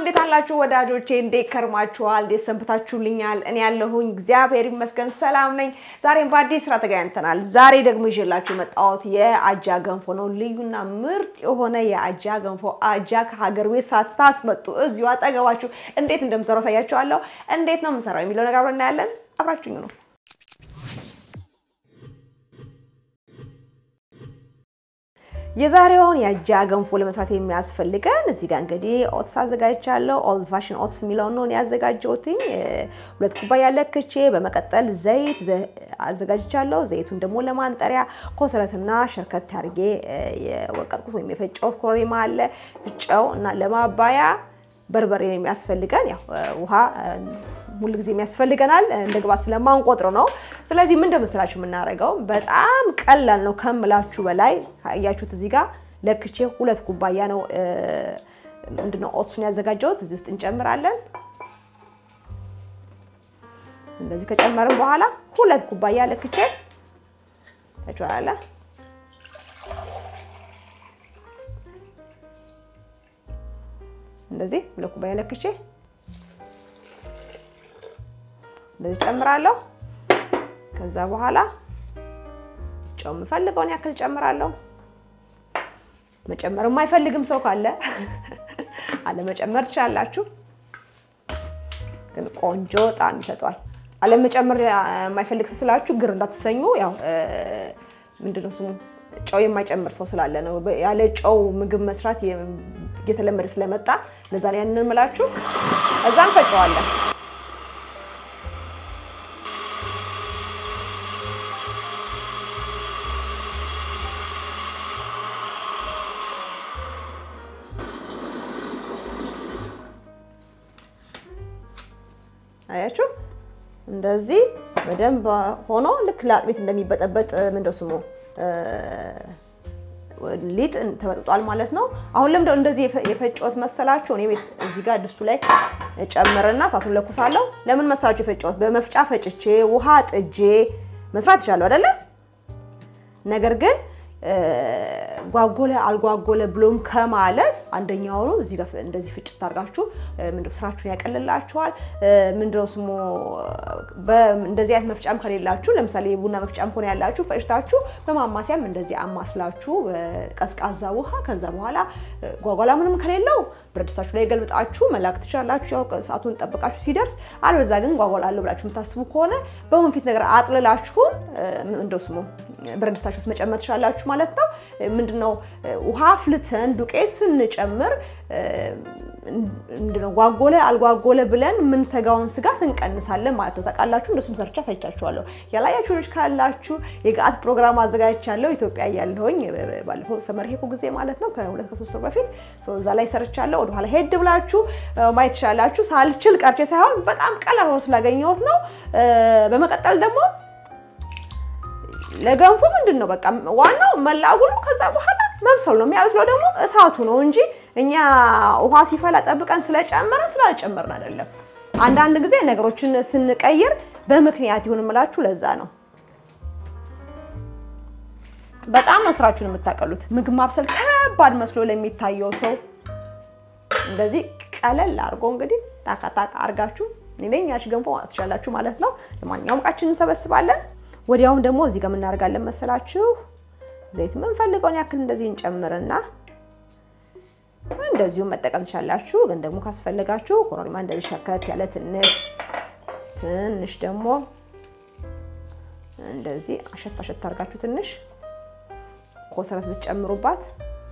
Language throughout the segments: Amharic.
እንዴት አላችሁ ወዳጆቼ? እንዴት ከርማችኋል? እንዴት ሰንብታችሁልኛል? እኔ ያለሁኝ እግዚአብሔር ይመስገን ሰላም ነኝ። ዛሬም በአዲስ ስራ ተገናኝተናል። ዛሬ ደግሞ ይዤላችሁ የመጣሁት የአጃ ገንፎ ነው። ልዩና ምርጥ የሆነ የአጃ ገንፎ አጃ ከሀገር ቤት ሳታስመጡ እዚሁ አጠገባችሁ እንዴት እንደምሰራው ታያችኋለሁ። እንዴት ነው የምሰራው የሚለው ነገር አብረን እናያለን። አብራችሁኝ ነው የዛሬውን የአጃ ገንፎ ለመስራት የሚያስፈልገን እዚህ ጋር እንግዲህ ኦትስ አዘጋጅቻለሁ። ኦልድ ፋሽን ኦትስ የሚለውን ነው ያዘጋጀሁትኝ። ሁለት ኩባያ ለክቼ፣ በመቀጠል ዘይት አዘጋጅቻለሁ። ዘይቱን ደግሞ ለማንጠሪያ ኮሰረትና ሸርከት አድርጌ የወቀጥኩት ወይም የፈጨሁት ኮረሪማ አለ፣ ጨው እና ለማባያ በርበሬ የሚያስፈልገን ያው ውሃ ሁል ጊዜ የሚያስፈልገናል እንደ ግባት ስለማንቆጥር ነው። ስለዚህ ምን እንደመሰላችሁ የምናደርገው በጣም ቀላል ነው ከምላችሁ በላይ ካያችሁት እዚህ ጋር ለክቼ ሁለት ኩባያ ነው ምንድነው ኦትሱን ያዘጋጀሁት እዚህ ውስጥ እንጨምራለን። እንደዚህ ከጨመርን በኋላ ሁለት ኩባያ ለክቼ ተጫዋለ እንደዚህ ሁለት ኩባያ ለክቼ እንደዚህ ጨምራለሁ። ከዛ በኋላ ጨው የምፈልገውን ያክል ጨምራለሁ። መጨመር የማይፈልግም ሰው ካለ አለመጨመር ትችላላችሁ፣ ግን ቆንጆ ጣዕም ይሰጠዋል። አለመጨመር የማይፈልግ ሰው ስላችሁ ግር እንዳትሰኙ። ያው ምንድነው ስሙ ጨው የማይጨምር ሰው ስላለ ነው። ያለ ጨው ምግብ መስራት እየተለመደ ስለመጣ ለዛ ላይ ያንን ምላችሁ እዛ እንፈጨዋለን። አያችሁ እንደዚህ በደንብ ሆኖ ልክ ለአጥቤት እንደሚበጠበጥ ምንድነው ስሙ ሊጥ ተበጥጧል ማለት ነው። አሁን ለምንድነው እንደዚህ የፈጨሁት መሰላችሁ? እኔ ቤት እዚህ ጋር ድስቱ ላይ ጨምርና እሳቱን ለኩሳለሁ። ለምን መሰላችሁ የፈጨሁት? በመፍጫ ፈጭቼ ውሃ ጥጄ መስራት ይቻለሁ አይደለ? ነገር ግን ጓጎለ አልጓጎለ ብሎም ከማለት አንደኛው ነው። እዚህ ጋር እንደዚህ ፍጭት አድርጋችሁ ምንድነው ስራችሁን ያቀልላችኋል። ምንድነው ስሙ እንደዚህ አይነት መፍጫም ከሌላችሁ ለምሳሌ የቡና መፍጫም ሆነ ያላችሁ ፈጭታችሁ በማማሲያም እንደዚህ አማስላችሁ ቀዝቃዛ ውሃ ከዛ በኋላ ጓጓላ ምንም ከሌለው ብረት ድስታችሁ ላይ ገልብጣችሁ መላክ ትችላላችሁ። ያው ሰዓቱን ጠብቃችሁ ሲደርስ፣ አለበዛ ግን ጓጓላ አለው ብላችሁ የምታስቡ ከሆነ በወንፊት ነገር አጥልላችሁን እንደው ስሙ ብረት ድስታችሁ ውስጥ መጨመር ትችላላችሁ ማለት ነው። ምንድነው ውሃ አፍልተን ዱቄት ስንጨምር ምንድነው ጓጎለ አልጓጎለ ብለን የምንሰጋውን ስጋት እንቀንሳለን ማለት ነው። ታውቃላችሁ። እንደሱም ሰርቻ ሳይቻችኋለሁ። ያላያችሁ ልጅ ካላችሁ የገአት ፕሮግራም አዘጋጅቻለሁ ኢትዮጵያ እያለሁኝ ባለፈው ሰመር ሄድኩ ጊዜ ማለት ነው ከሁለት ከሶስት ወር በፊት እዛ ላይ ሰርቻለሁ። ወደኋላ ሄድ ብላችሁ ማየት ትችላላችሁ። ሳልችል ቀርቼ ሳይሆን በጣም ቀላል ሆኖ ስላገኘሁት ነው። በመቀጠል ደግሞ ለገንፎ ምንድን ነው በቃ ዋናው መላጉሉ ከዛ በኋላ መብሰል ነው። የሚያበስለው ደግሞ እሳቱ ነው እንጂ እኛ ውሃ ሲፈላ ጠብቀን ስለጨመረ ስላልጨመርን አይደለም። አንዳንድ ጊዜ ነገሮችን ስንቀይር በምክንያት ይሁን የምላችሁ ለዛ ነው። በጣም ነው ስራችሁን የምታቀሉት። ምግብ ማብሰል ከባድ መስሎ ለሚታየው ሰው እንደዚህ ቀለል አድርጎ እንግዲህ ታካታካ አድርጋችሁ ነኝ ያሽ ገንፎ ማለት ትችላላችሁ ማለት ነው። ለማንኛውም እቃችን እንሰበስባለን። ወዲያውም ደግሞ እዚህ ጋር የምናደርጋለን መሰላችሁ ዘይት የምንፈልገውን ያክል እንደዚህ እንጨምርና እንደዚሁ መጠቀም ትችላላችሁ። ግን ደግሞ ካስፈለጋችሁ ኮረሪማ እንደዚህ ሸከት ያለ ትንሽ ትንሽ ደግሞ እንደዚህ አሸት አሸት አድርጋችሁ ትንሽ ኮሰረት ብትጨምሩባት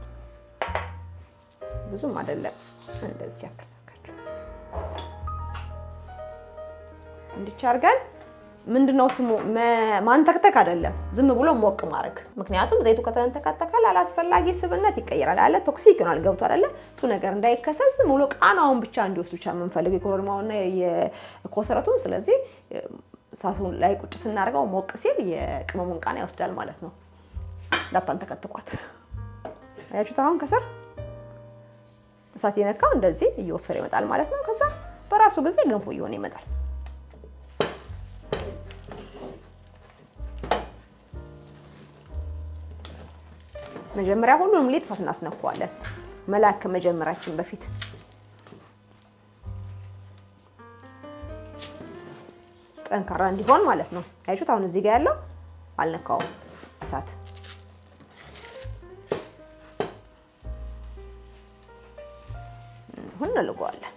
ብዙም አይደለም። እንደዚህ ያክል አድርጋችሁ እንዲች አድርገን ምንድነው ስሙ ማንተክተክ አይደለም፣ ዝም ብሎ ሞቅ ማድረግ። ምክንያቱም ዘይቱ ከተንተከተከ ላላስፈላጊ ስብነት ይቀየራል አለ ቶክሲክ ይሆናል። ገብቶ አይደለ? እሱ ነገር እንዳይከሰል ዝም ብሎ ቃናውን ብቻ እንዲወስድ ብቻ የምንፈልግ የኮረሪማውና የኮሰረቱን። ስለዚህ እሳቱ ላይ ቁጭ ስናደርገው ሞቅ ሲል የቅመሙን ቃና ይወስዳል ማለት ነው። እንዳታንተከትቋት። አያችሁት? አሁን ከስር እሳት የነካው እንደዚህ እየወፈረ ይመጣል ማለት ነው። ከዛ በራሱ ጊዜ ገንፎ እየሆነ ይመጣል። መጀመሪያ ሁሉንም ሊጥ እሳት እናስነኳዋለን፣ መላክ ከመጀመራችን በፊት ጠንካራ እንዲሆን ማለት ነው። አያችሁት? አሁን እዚህ ጋር ያለው አልነካውም እሳት አሁን እንልገዋለን።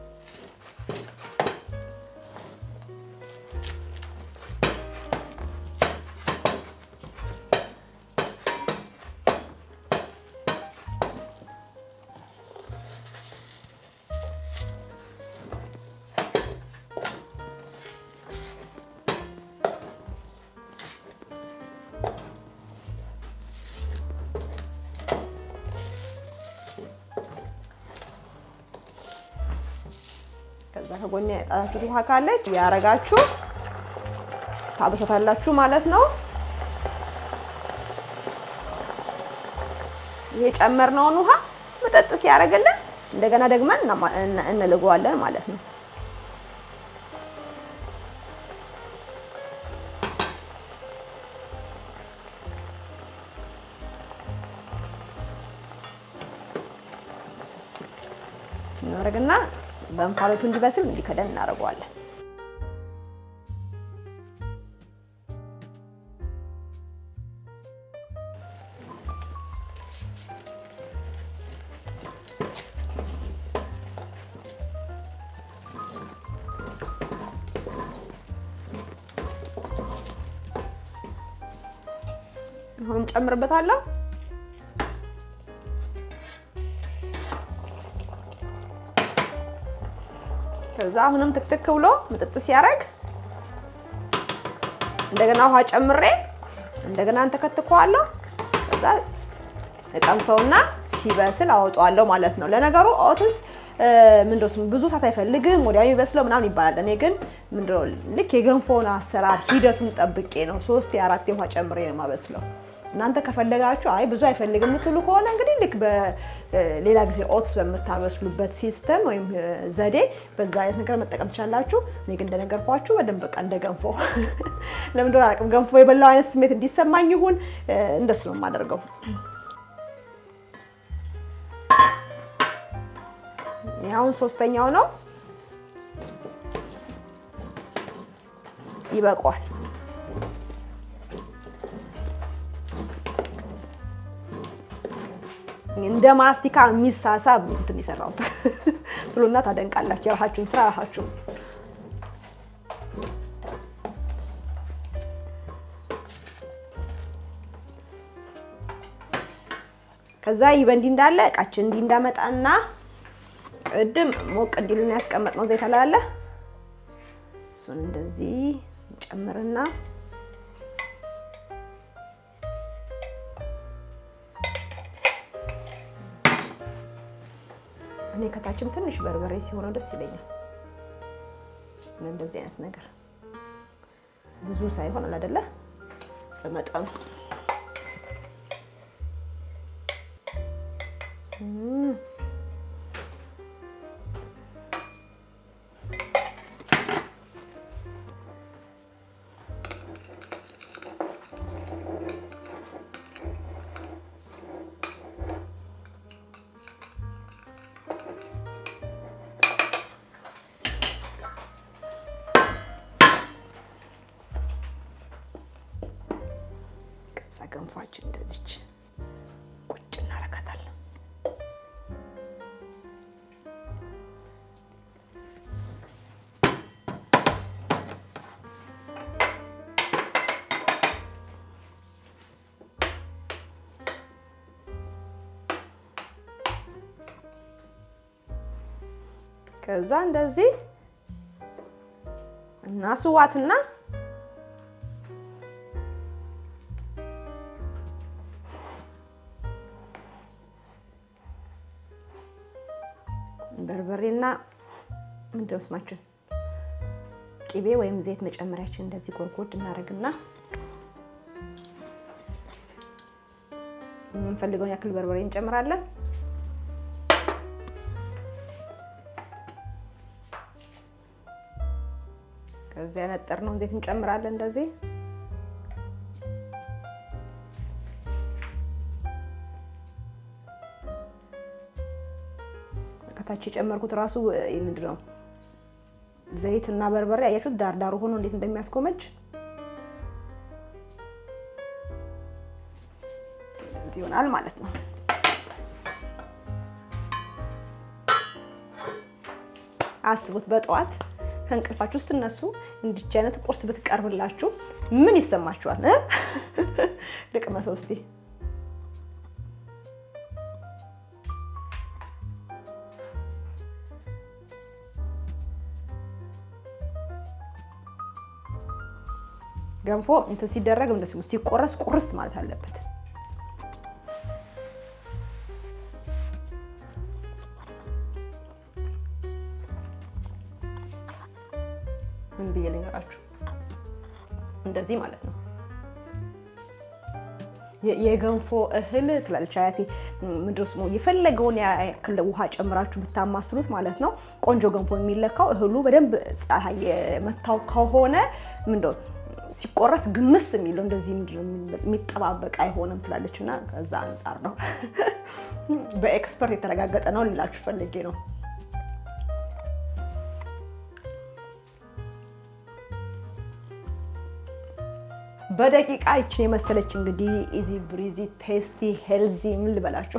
ከዛ ከጎን ያጣላችሁት ውሃ ካለች ያረጋችሁ ታብሶታላችሁ ማለት ነው። ይሄ ጨመርነውን ውሃ መጠጥ ሲያደርግልን እንደገና ደግመን እንልገዋለን ማለት ነው። እናደርግና በእንፋሎቱ እንዲበስል እንዲከደን እናደርገዋለን። አሁንም ጨምርበታለሁ። ከዛ አሁንም ትክትክ ብሎ ምጥጥ ሲያደርግ እንደገና ውሃ ጨምሬ እንደገና እንተከትከዋለሁ። ከዛ እቀምሰውና ሲበስል አወጣዋለሁ ማለት ነው። ለነገሩ ኦትስ ምንድነው ስሙ ብዙ ሰዓት አይፈልግም፣ ወዲያው የሚበስለው ምናምን ይባላል። እኔ ግን ምንድነው ልክ የገንፎን አሰራር ሂደቱን ጠብቄ ነው ሶስት የአራት ውሃ ጨምሬ ነው የማበስለው። እናንተ ከፈለጋችሁ አይ ብዙ አይፈልግም የምትሉ ከሆነ እንግዲህ ልክ በሌላ ጊዜ ኦትስ በምታበስሉበት ሲስተም ወይም ዘዴ በዛ አይነት ነገር መጠቀም ትችላላችሁ። እኔ ግን እንደነገርኳችሁ በደንብ በቃ እንደ ገንፎ ለምን እንደሆነ አላውቅም፣ ገንፎ የበላው አይነት ስሜት እንዲሰማኝ ይሁን እንደሱ ነው የማደርገው። አሁን ሶስተኛው ነው ይበቋል። እንደ ማስቲካ የሚሳሳብ እንትን የሰራሁት ትሉና ታደንቃላችሁ። የራሳችሁን ስራ ራሳችሁ ከዛ ይህ በእንዲህ እንዳለ እቃችን እንዲህ እንዳመጣና ቅድም ሞቅ እንዲልና ያስቀመጥነው ዘይት አለ እሱን እንደዚህ እንጨምርና እኔ ከታችም ትንሽ በርበሬ ሲሆነው ደስ ይለኛል። እንደዚህ አይነት ነገር ብዙ ሳይሆን አለ አይደለ በመጠኑ ከዛ ገንፏችን እንደዚች ቁጭ እናረጋታለን። ከዛ እንደዚህ እናስዋትና በርበሬና ምንድነው ስማችን ቅቤ ወይም ዘይት መጨመሪያችን እንደዚህ ጎርጎድ እናደርግና የምንፈልገውን ያክል በርበሬ እንጨምራለን። ከዚያ ያነጠርነውን ዘይት እንጨምራለን እንደዚህ ከታች የጨመርኩት ራሱ ምንድን ነው ዘይት እና በርበሬ አያችሁት ዳርዳሩ ሆኖ እንዴት እንደሚያስጎመጅ እዚህ ይሆናል ማለት ነው። አስቡት በጠዋት ከእንቅልፋችሁ ስትነሱ እንዲች አይነት ቁርስ ብትቀርብላችሁ ምን ይሰማችኋል? ልቅመሰው እስቲ። ገንፎ እንትን ሲደረግ እንደዚህ ሲቆረስ ቁርስ ማለት አለበት። ምን ብዬ ልንገራችሁ? እንደዚህ ማለት ነው። የገንፎ እህል ትላለች አያቴ። ምንድን ነው የፈለገውን ያክል ውሃ ጨምራችሁ ብታማስሉት ማለት ነው ቆንጆ ገንፎ የሚለካው እህሉ በደንብ ፀሐይ መታው ከሆነ ምንድን ሲቆረስ ግምስ የሚለው እንደዚህ የሚጠባበቅ አይሆንም ትላለች። እና ከዛ አንጻር ነው በኤክስፐርት የተረጋገጠ ነው ልላችሁ ፈልጌ ነው። በደቂቃ ይችን የመሰለች እንግዲህ ኢዚ ብሪዚ ቴስቲ ሄልዚ ምን ልበላችሁ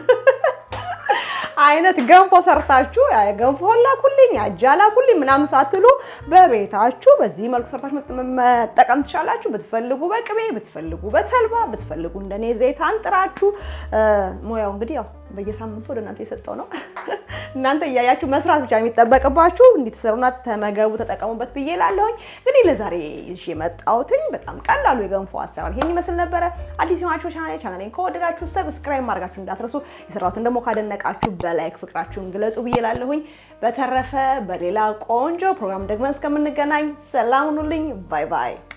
አይነት ገንፎ ሰርታችሁ ገንፎ ላኩልኝ አጃ ላኩልኝ ምናምን ሳትሉ በቤታችሁ በዚህ መልኩ ሰርታችሁ መጠቀም ትችላላችሁ። ብትፈልጉ በቅቤ ብትፈልጉ በተልባ ብትፈልጉ እንደኔ ዘይት አንጥራችሁ ሙያው እንግዲህ ያው በየሳምንቱ ወደ እናንተ የሰጠው ነው። እናንተ እያያችሁ መስራት ብቻ የሚጠበቅባችሁ እንዲትሰሩና ተመገቡ፣ ተጠቀሙበት ብዬ ላለሁኝ። እንግዲህ ለዛሬ ይዤ የመጣሁትኝ በጣም ቀላሉ የገንፎ አሰራር ይሄን ይመስል ነበረ። አዲስ የሆናችሁ ቻናሌ ቻናሌን ከወደዳችሁ ሰብስክራይብ ማድረጋችሁ እንዳትረሱ፣ የሰራሁትን ደግሞ ካደነቃችሁ በላይክ ፍቅራችሁን ግለጹ ብዬ ላለሁኝ። በተረፈ በሌላ ቆንጆ ፕሮግራም ደግመን እስከምንገናኝ ሰላም ሁኑልኝ። ባይ ባይ።